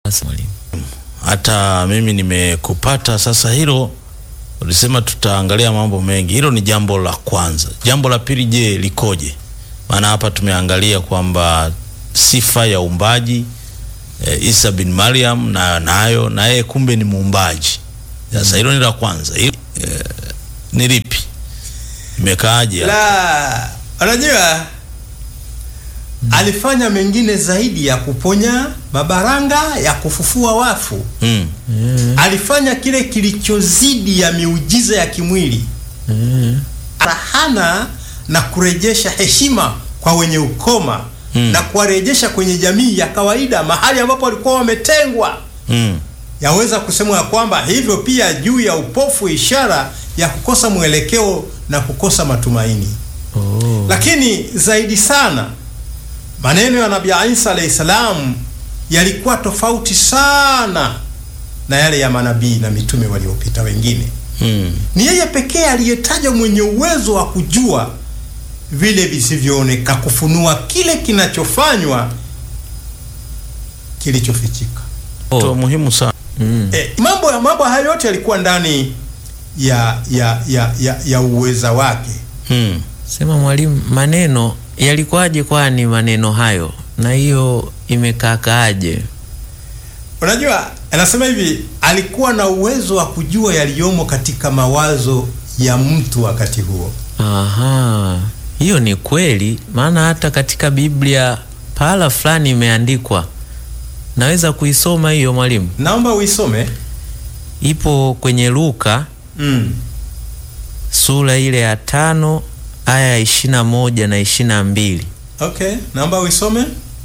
Basi mwalimu. hata mimi nimekupata sasa. Hilo ulisema tutaangalia mambo mengi, hilo ni jambo la kwanza. Jambo la pili, je, likoje? Maana hapa tumeangalia kwamba sifa ya uumbaji e, Isa bin Maryam na nayo na yeye kumbe ni muumbaji. Sasa hilo ni la kwanza. Hilo, e, ni lipi? Imekaaje? la unajua alifanya mengine zaidi ya kuponya mabaranga ya kufufua wafu Mm. alifanya kile kilichozidi ya miujiza ya kimwili rahana na kurejesha heshima kwa wenye ukoma Mm. na kuwarejesha kwenye jamii ya kawaida mahali ambapo walikuwa wametengwa Mm. yaweza kusemwa ya kwamba hivyo pia juu ya upofu ishara ya kukosa mwelekeo na kukosa matumaini Oh. lakini zaidi sana maneno ya nabii Isa alayhi salam yalikuwa tofauti sana na yale ya manabii na mitume waliopita wengine. Mm. Ni yeye pekee aliyetajwa mwenye uwezo wa kujua vile visivyooneka, kufunua kile kinachofanywa kilichofichika. To muhimu sana. Mm. E, mambo ya mambo hayo yote yalikuwa ndani ya ya ya ya, ya uweza wake. Mm. Sema mwalimu, maneno yalikuwaje kwani maneno hayo na hiyo imekaakaaje? Unajua, anasema hivi, alikuwa na uwezo wa kujua yaliyomo katika mawazo ya mtu wakati huo. Aha, hiyo ni kweli, maana hata katika Biblia pahala fulani imeandikwa. Naweza kuisoma hiyo mwalimu? Naomba uisome. Ipo kwenye Luka Mm. sura ile ya tano aya ya ishirini na moja na ishirini na mbili. Okay, naomba uisome.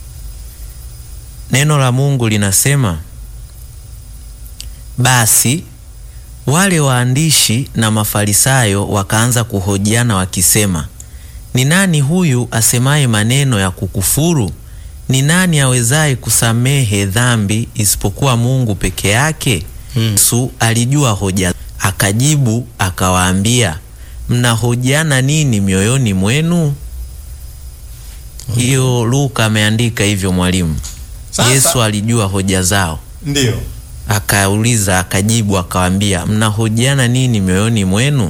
Neno la Mungu linasema, basi wale waandishi na Mafarisayo wakaanza kuhojiana wakisema, ni nani huyu asemaye maneno ya kukufuru? Ni nani awezaye kusamehe dhambi isipokuwa Mungu peke yake? Hmm. Yesu alijua hoja, akajibu akawaambia, mnahojiana nini mioyoni mwenu? Hiyo Luka ameandika hivyo mwalimu. Sasa- Yesu alijua hoja zao, Ndiyo. akauliza, akajibu, akawaambia, mnahojiana nini mioyoni mwenu?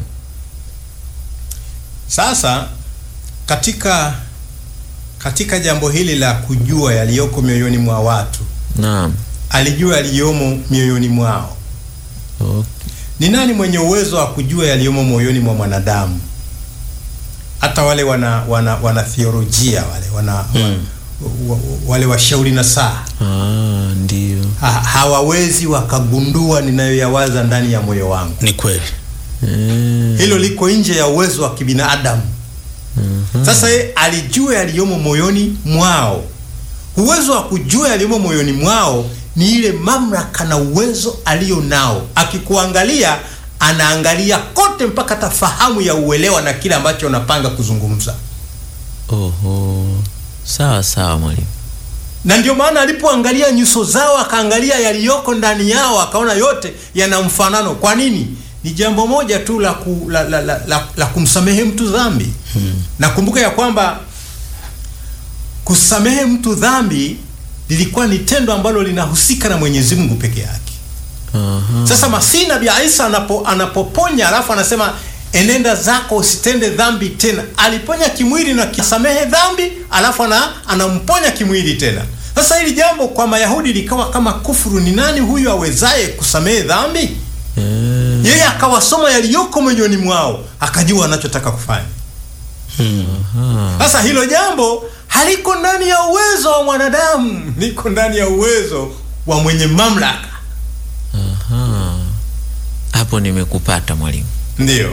Sasa katika katika jambo hili la kujua yaliyoko mioyoni mwa watu, Naam. alijua yaliyomo mioyoni mwao. Okay. Ni nani mwenye uwezo wa kujua yaliyomo moyoni mwa mwanadamu? Hata wale wana wana, wana theolojia wale wana, Mm. wa, wa, wale washauri na saa Ah, ndio. ha, hawawezi wakagundua ninayoyawaza ndani ya moyo wangu. Ni kweli. Eh, Hilo liko nje ya uwezo wa kibinadamu. Sasa ye alijua yaliyomo moyoni mwao. Uwezo wa kujua yaliyomo moyoni mwao ni ile mamlaka na uwezo alio nao. Akikuangalia anaangalia kote mpaka tafahamu ya uelewa na kile ambacho unapanga kuzungumza. Oho. Sawa sawa mwalimu. Na ndio maana alipoangalia nyuso zao akaangalia yaliyoko ndani yao akaona yote yana mfanano. Kwa nini? Ni jambo moja tu la, ku, la, la, la, la, la kumsamehe mtu dhambi. Nakumbuka ya kwamba kusamehe mtu dhambi lilikuwa ni tendo ambalo linahusika na Mwenyezi Mungu peke yake. Aha. Sasa Masihi Nabii Isa anapo, anapoponya alafu anasema enenda zako usitende dhambi tena. Aliponya kimwili na kisamehe dhambi, alafu ana, anamponya kimwili tena. Sasa hili jambo kwa Mayahudi likawa kama kufuru. Ni nani huyu awezaye kusamehe dhambi? Eh, Yeye akawasoma yaliyoko moyoni mwao, akajua anachotaka kufanya. Mm. aha. Sasa hilo jambo haliko ndani ya uwezo wa mwanadamu, liko ndani ya uwezo wa mwenye mamlaka. Aha. Hapo nimekupata mwalimu. Ndiyo.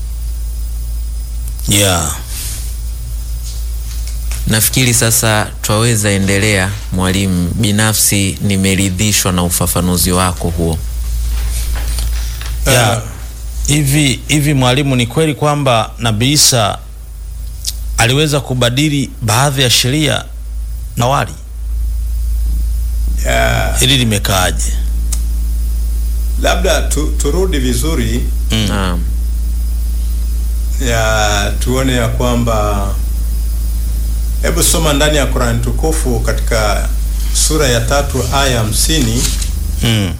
Yeah. Nafikiri sasa twaweza endelea mwalimu. Binafsi nimeridhishwa na ufafanuzi wako huo. Yeah. Uh, Hivi hivi mwalimu, ni kweli kwamba Nabii Isa aliweza kubadili baadhi ya sheria na awali? yeah. Hili limekaaje? labda tu, turudi vizuri Mm. Naam. ya tuone ya kwamba hebu soma ndani ya Qur'an tukufu katika sura ya tatu aya hamsini Mm.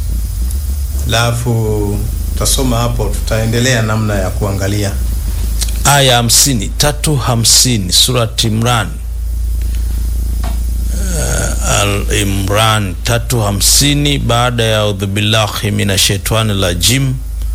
alafu tutasoma hapo, tutaendelea namna ya kuangalia. aya hamsini tatu hamsini surat Imran uh, Al Imran tatu hamsini baada ya audhubillahi minashaitani rajim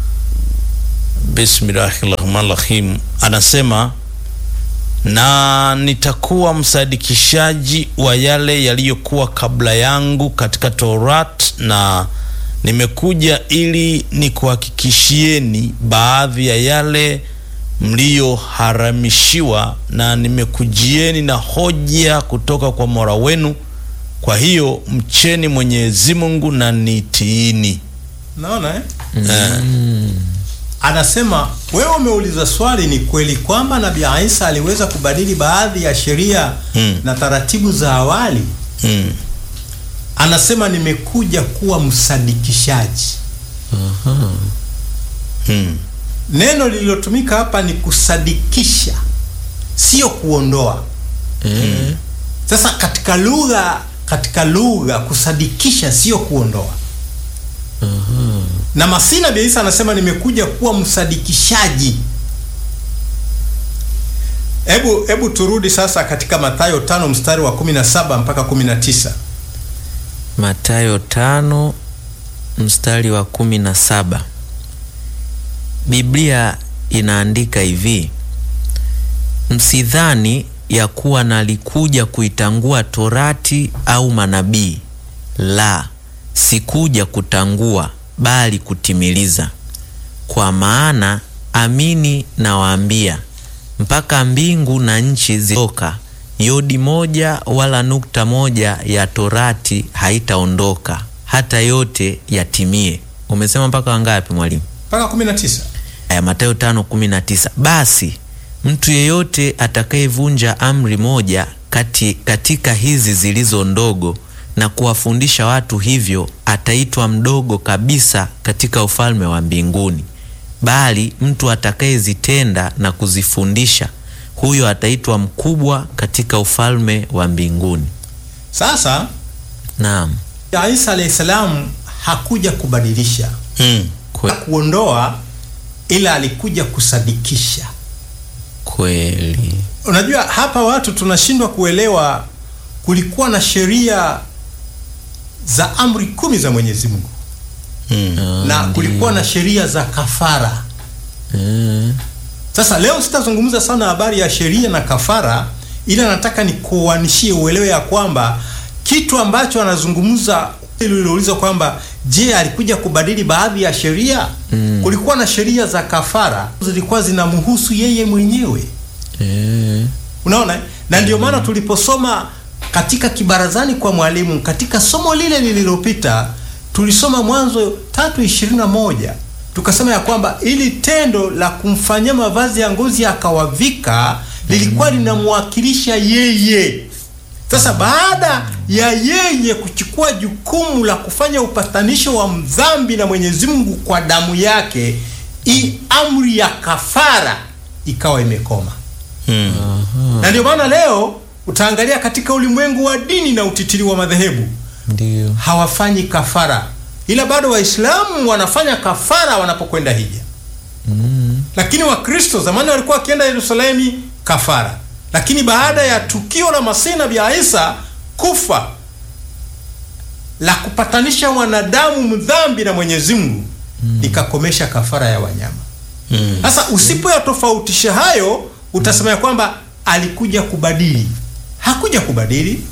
bismillahi rahmani rahim anasema na nitakuwa msadikishaji wa yale yaliyokuwa kabla yangu katika Torat na nimekuja ili nikuhakikishieni baadhi ya yale mliyoharamishiwa na nimekujieni na hoja kutoka kwa Mola wenu. Kwa hiyo mcheni Mwenyezi Mungu na nitiini. Naona eh? Anasema wewe umeuliza swali, ni kweli kwamba Nabii Isa aliweza kubadili baadhi ya sheria Mm. na taratibu za awali? Mm. Anasema nimekuja kuwa msadikishaji. Mm. Neno lililotumika hapa ni kusadikisha, sio kuondoa. Eh, Sasa katika lugha katika lugha kusadikisha sio kuondoa. Na Masihi Nabii Isa anasema nimekuja kuwa msadikishaji. Hebu hebu turudi sasa katika Mathayo tano mstari wa 17 mpaka 19. Mathayo tano mstari wa kumi na saba. Biblia inaandika hivi: msidhani ya kuwa nalikuja kuitangua torati au manabii, la, sikuja kutangua, bali kutimiliza. Kwa maana amini nawaambia, mpaka mbingu na nchi zitoka, yodi moja wala nukta moja ya torati haitaondoka hata yote yatimie. Umesema mpaka wangapi mwalimu? Mpaka 19. Aya, Mathayo tano kumi na tisa. Basi mtu yeyote atakayevunja amri moja kati, katika hizi zilizo ndogo na kuwafundisha watu hivyo ataitwa mdogo kabisa katika ufalme wa mbinguni, bali mtu atakayezitenda na kuzifundisha huyo ataitwa mkubwa katika ufalme wa mbinguni. Sasa Naam, Isa alayhi salam hakuja kubadilisha Mm. kwe, kuondoa, ila alikuja kusadikisha. kweli Unajua, hapa watu tunashindwa kuelewa. Kulikuwa na sheria za amri kumi za Mwenyezi Mungu Mm. na kulikuwa na sheria za kafara. eh, Sasa leo sitazungumza sana habari ya sheria na kafara, ila nataka nikuanishie uelewe ya kwamba kitu ambacho anazungumza ililouliza kwamba je, alikuja kubadili baadhi ya sheria? Kulikuwa na sheria za kafara zilikuwa zinamhusu yeye mwenyewe. eh, Unaona, na ndio maana tuliposoma katika kibarazani kwa mwalimu katika somo lile lililopita tulisoma Mwanzo tatu ishirini na moja tukasema ya kwamba ili tendo la kumfanyia mavazi ya ngozi akawavika lilikuwa linamwakilisha yeye. Sasa baada ya yeye kuchukua jukumu la kufanya upatanisho wa mdhambi na Mwenyezi Mungu kwa damu yake, hii amri ya kafara ikawa imekoma Mm. na ndio maana leo utaangalia katika ulimwengu wa dini na utitiri wa madhehebu ndio hawafanyi kafara, ila bado Waislamu wanafanya kafara wanapokwenda hija. Lakini Wakristo zamani walikuwa wakienda Yerusalemu kafara, lakini baada ya tukio la Masihi Nabii Isa kufa la kupatanisha wanadamu mdhambi na Mwenyezi Mungu ikakomesha kafara ya wanyama. Mm. Sasa usipoyatofautisha hayo, utasema ya kwamba alikuja kubadili. Hakuja kubadili.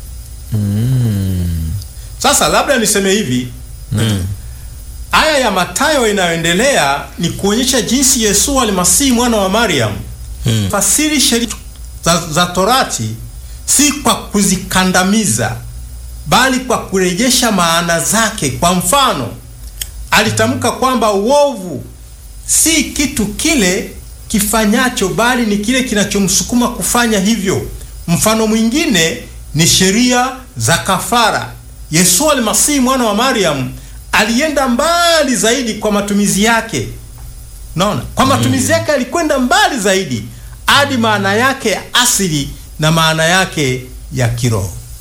Sasa labda niseme hivi, Mm. aya ya Mathayo inayoendelea ni kuonyesha jinsi Yesu almasihi mwana wa Mariam Mm. fasiri sheria za, za Torati si kwa kuzikandamiza, bali kwa kurejesha maana zake. Kwa mfano, alitamka kwamba uovu si kitu kile kifanyacho, bali ni kile kinachomsukuma kufanya hivyo. Mfano mwingine ni sheria za kafara. Yesu almasihi mwana wa Mariam alienda mbali zaidi kwa matumizi yake. Naona kwa matumizi yake alikwenda mbali zaidi hadi maana yake ya asili na maana yake ya kiroho.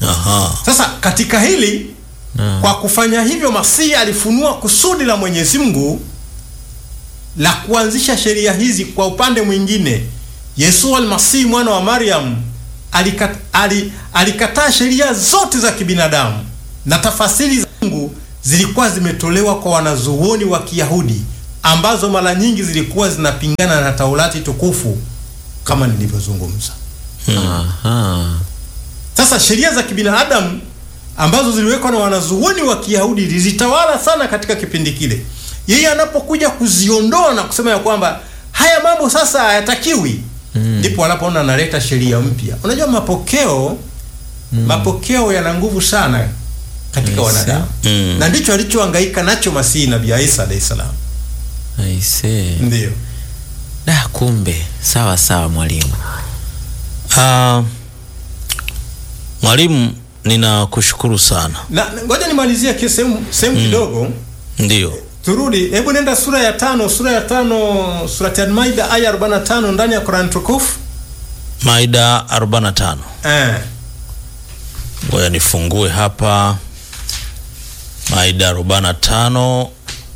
Aha. Sasa katika hili Naam. kwa kufanya hivyo Masihi alifunua kusudi la Mwenyezi Mungu la kuanzisha sheria hizi. Kwa upande mwingine, Yesu almasihi mwana wa Mariam alikat, ali, alikataa sheria zote za kibinadamu na tafasiri za Mungu zilikuwa zimetolewa kwa wanazuoni wa Kiyahudi ambazo mara nyingi zilikuwa zinapingana na Taurati tukufu kama nilivyozungumza. Aha. Sasa sheria za kibinadamu ambazo ziliwekwa na wanazuoni wa Kiyahudi zilitawala sana katika kipindi kile. Yeye anapokuja kuziondoa na kusema ya kwamba haya mambo sasa hayatakiwi, ndipo anapoona analeta sheria mpya. Unajua mapokeo mapokeo yana nguvu sana katika Yes, wanadamu Mm. na ndicho alichohangaika nacho Masihi Nabii Isa alayhi salam. Aisee. Ndio. Da, kumbe sawa sawa mwalimu. Ah, mwalimu, ninakushukuru sana. Na na ngoja nimalizie ki- sehemu sehemu kidogo. Ndio. Turudi, hebu nenda sura ya tano, sura ya tano, surati Al-Maida aya 45 ndani ya Qur'an tukufu. Maida 45. Eh. Ngoja nifungue hapa Maida 45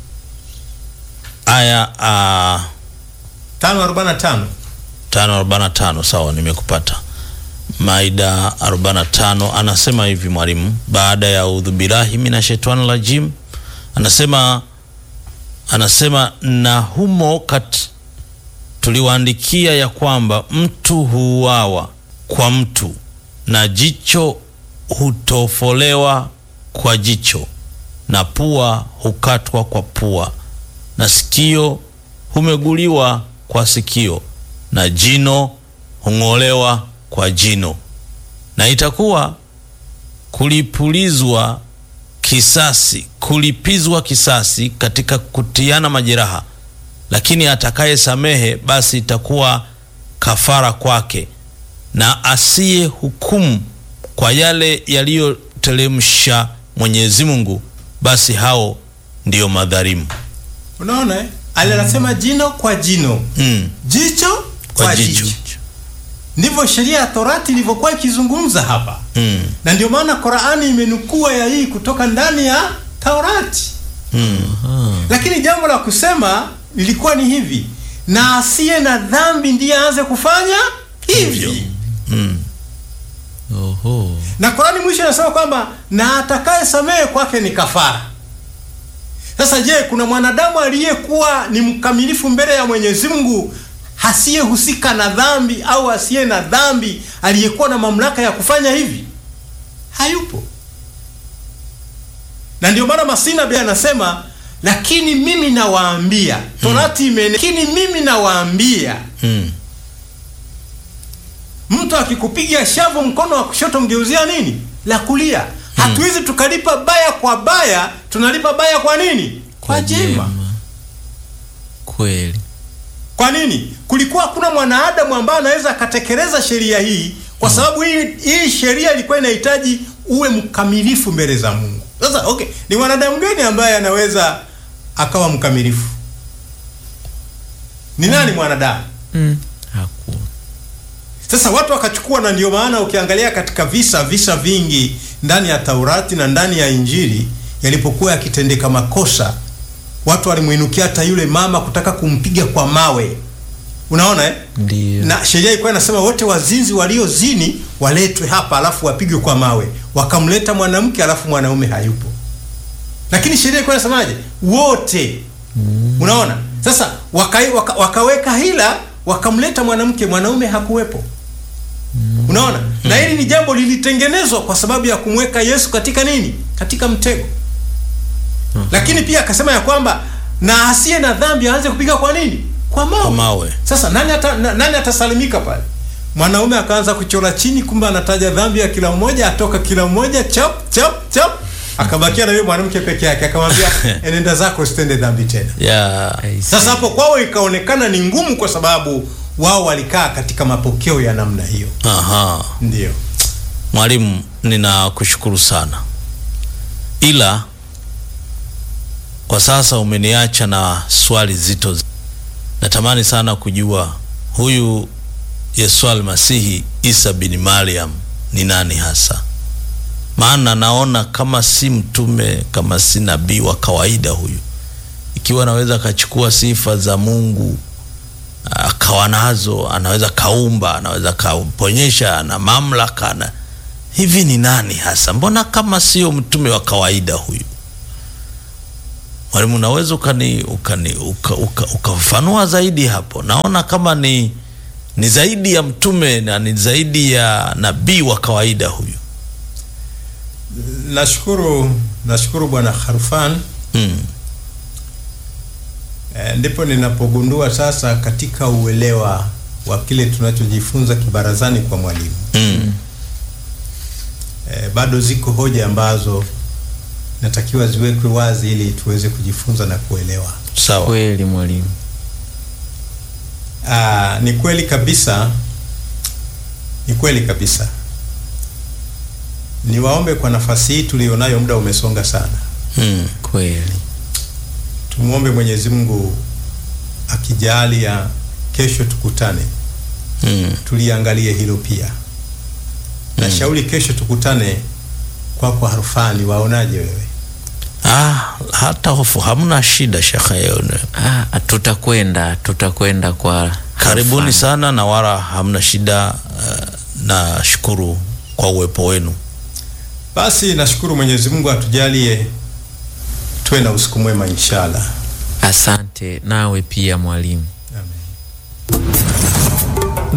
aya uh, 5:45. 545. Sawa, nimekupata. Maida 45 anasema hivi mwalimu, baada ya udhu billahi minashaitani rajim, anasema anasema na humo kat tuliwaandikia ya kwamba mtu huuawa kwa mtu na jicho hutofolewa kwa jicho na pua hukatwa kwa pua na sikio humeguliwa kwa sikio na jino hung'olewa kwa jino na itakuwa kulipulizwa kisasi kulipizwa kisasi katika kutiana majeraha lakini atakaye samehe basi itakuwa kafara kwake na asiye hukumu kwa yale yaliyoteremsha Mwenyezi Mungu basi hao ndiyo madhalimu Unaona eh? Ali anasema jino kwa jino, mm. jicho kwa, kwa jicho. jicho Ndivyo sheria ya Torati ilivyokuwa ikizungumza hapa. mm. Na ndio maana Qur'ani imenukua ya hii kutoka ndani ya Taurati. Mm. Lakini jambo la kusema lilikuwa ni hivi, na asiye na dhambi ndiye aanze kufanya Hivyo. hivi. Mm. Oho. Na Qur'ani mwisho inasema kwamba na atakaye samehe kwake ni kafara. Sasa je, kuna mwanadamu aliyekuwa ni mkamilifu mbele ya Mwenyezi Mungu asiyehusika na dhambi au asiye na dhambi aliyekuwa na mamlaka ya kufanya hivi? Hayupo. Na ndio maana Masihi Nabii anasema, lakini mimi nawaambia, Torati imene, lakini mimi nawaambia Mm. mtu akikupiga shavu mkono wa kushoto mgeuzia nini la kulia. Hatuwezi tukalipa baya kwa baya, tunalipa baya kwa nini? Kwa jema. Kweli. Kwa nini? Kulikuwa hakuna mwanadamu ambaye anaweza akatekeleza sheria hii, kwa sababu hii hii sheria ilikuwa inahitaji uwe mkamilifu mbele za Mungu. Sasa okay, ni mwanadamu gani ambaye anaweza akawa mkamilifu? Ni nani mwanadamu? Mm. Hakuna. Sasa watu wakachukua, na ndio maana ukiangalia katika visa visa vingi ndani ya Taurati na ndani ya Injili yalipokuwa yakitendeka makosa, watu walimwinukia hata yule mama kutaka kumpiga kwa mawe. Unaona eh? Ndio. Na sheria ilikuwa inasema wote wazinzi waliozini waletwe hapa, alafu wapigwe kwa mawe. Wakamleta mwanamke, alafu mwanaume hayupo, lakini sheria ilikuwa inasemaje? Wote. Unaona? Sasa waka, waka, wakaweka hila, wakamleta mwanamke, mwanaume hakuwepo. Unaona? Na hili ni jambo lilitengenezwa kwa sababu ya kumweka Yesu katika nini? Katika mtego. Lakini pia akasema ya kwamba na asiye na dhambi aanze kupiga kwa nini? Kwa mawe. Kwa mawe. Sasa nani ata, na, nani atasalimika pale? Mwanaume akaanza kuchora chini, kumbe anataja dhambi ya kila mmoja, atoka kila mmoja chap chap chap, akabakia na yule mwanamke peke yake, akamwambia enenda zako, usitende dhambi tena. Yeah. Aisee. Sasa hapo kwao ikaonekana ni ngumu, kwa sababu wao walikaa katika mapokeo ya namna hiyo. Aha. Ndio Mwalimu, ninakushukuru sana, ila kwa sasa umeniacha na swali zito. Natamani sana kujua huyu Yesu Almasihi Isa bin Mariam ni nani hasa? maana naona kama si mtume, kama si nabii wa kawaida huyu, ikiwa anaweza akachukua sifa za Mungu akawa nazo, anaweza kaumba, anaweza kaponyesha, ana mamlaka na hivi, ni nani hasa? Mbona kama sio mtume wa kawaida huyu? Mwalimu, unaweza ukani ukani ukafafanua uka, uka zaidi hapo? Naona kama ni ni zaidi ya mtume na ni zaidi ya nabii wa kawaida huyu. Nashukuru, nashukuru Bwana Kharfan. Mm. E, ndipo ninapogundua sasa katika uelewa wa kile tunachojifunza kibarazani kwa mwalimu Mm. e, bado ziko hoja ambazo natakiwa ziwekwe wazi ili tuweze kujifunza na kuelewa. Sawa. Kweli mwalimu. Aa, ni kweli kabisa, ni kweli kabisa. Niwaombe kwa nafasi hii tulionayo, muda umesonga sana, Mm. Kweli. tumwombe Mwenyezi Mungu akijalia kesho tukutane, Mm. tuliangalie hilo pia. Na shauri kesho tukutane kwa kwa Harfani, waonaje wewe? Ah, hata hofu hamna shida shekhe. Ah, tutakwenda tutakwenda kwa Karibuni Harfan. sana na wala hamna shida. Uh, nashukuru kwa uwepo wenu. Basi nashukuru Mwenyezi Mungu atujalie tuwe na usiku mwema inshallah. Asante nawe pia mwalimu.